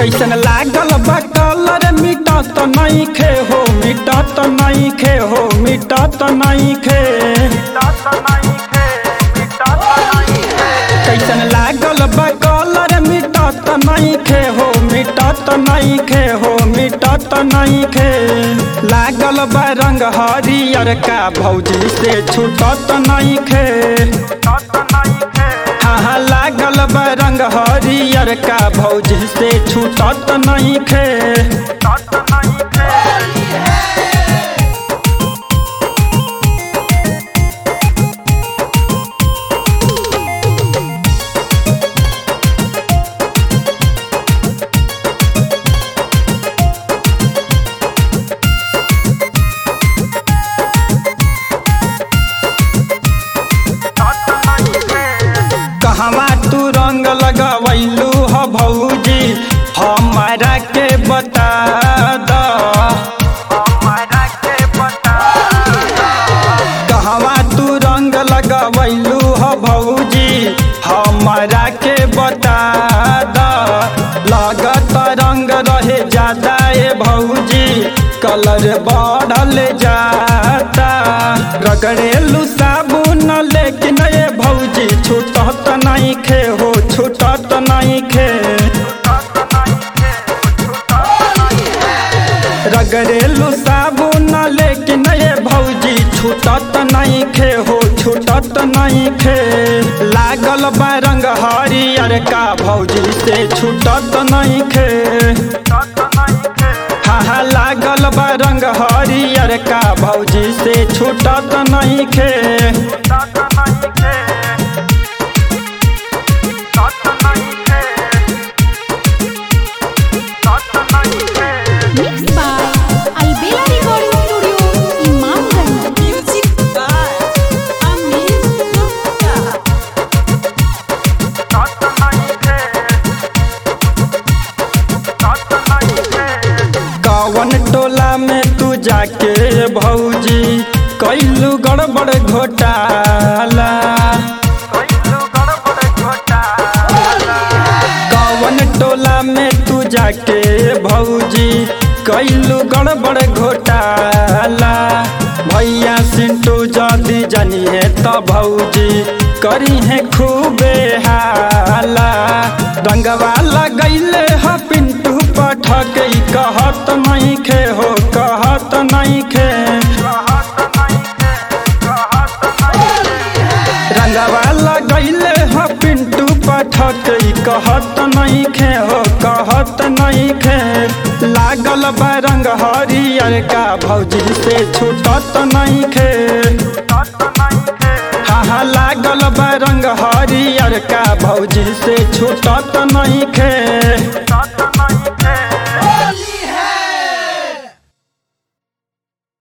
कैसन लागल बा कलर मिटत नहीं खे हो मिटत नहीं खे हो मिटत नहीं खे कैसन लागल बा कलर मिटत नहीं खे हो मिटत नहीं खे हो मिटत नहीं खे लागल बा रंग हरियर का भौजी से छूटत नहीं खे हाँ हाँ लागल बा रंग हरियर का भौजी से छूटत नहीं खे कहवा तू रंग लगवैलू ह भौजी हमारा के बता द कहवा तू रंग लगवैलू ह भौजी हमारा के बता द लागत रंग रहे ज्यादा ए भौजी कलर बढ़ल जाता रगड़ेलू साबुन लेकिन ए भौजी छूटत नहीं खे हो छूटत नहीं खे रगड़ेलू साबुन लेकिन ए भौजी छूटत नहीं खे हो छूटत नहीं खे लागल बा रंग हरियर का भौजी से छूटत नहीं खे हाँ हाँ लागल बा रंग हरियर का भौजी से छूटत नहीं खे Mixed by Albela Recording Studio, Imamganj. Music by Amin Gupta. कवन टोला में तू जाके भौजी कैलू गड़बड़ घोटाला कवन टोला में तू जाके भौजी कैलू गड़बड़ घोटाला भैया सिंटू जदी जानिए त भौजी करी है खूबे हाला रंगवा लगैले ह पिंटू पठक कहत नहीं खे हो कहत नहीं खे रंगवा लगैले ह पिंटू पठक कहत नहीं खे हो कहत नहीं खे लागल बा रंग हरियर का भौजी से छूटत नहीं खे हाँ हाँ लागल बा रंग हरियर का भौजी से छूटत नहीं खे